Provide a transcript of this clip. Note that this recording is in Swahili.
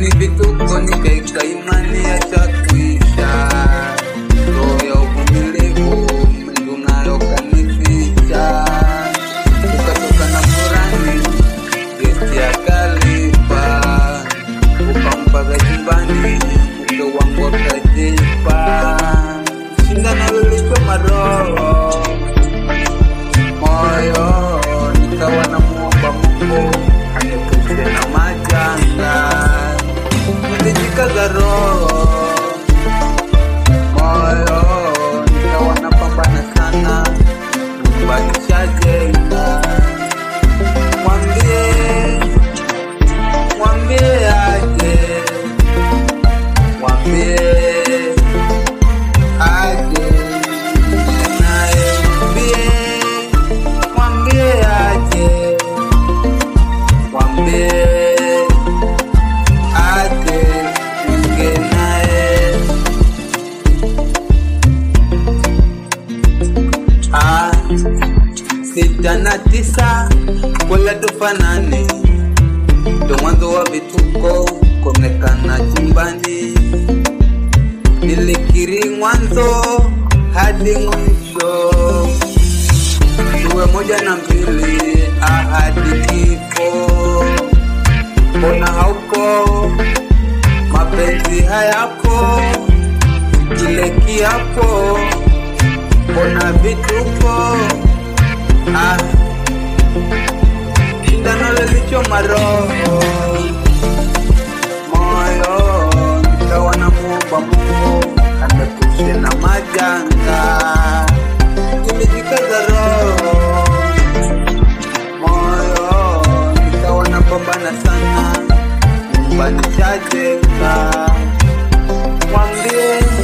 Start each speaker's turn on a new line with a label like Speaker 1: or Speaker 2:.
Speaker 1: hivi vituko nikaika imani ya chakwisha roho ya uvumilivu Mungu nayo kanificha ukatoka na furani gesti akalipa ukampa vya chumbani mke wangu akajipa shindano lilichoma roho moyo nikawa na muomba Mungu aniepushe na majanga nilijikaza roho moyo nikawa na pambana sana nyumbani shajenga mwambie mwambie aje mwambie aje naye mwambie mwambie aje mwambie aje ninge naye Ah, sita na tisa wala tufanane ndo mwanzo wa vituko kuonekana chumbani nilikiri mwanzo hadi mwisho tuwe moja na mbili ahadi kifo mbona hauko mapenzi hayapo kile kiapo mbona vituko ah, shindano lilichoma roho moyo nikawa na muomba Mungu amepushe na majanga nilijikaza roho moyo nikawa na pambana sana nyumbani chajenga mwambie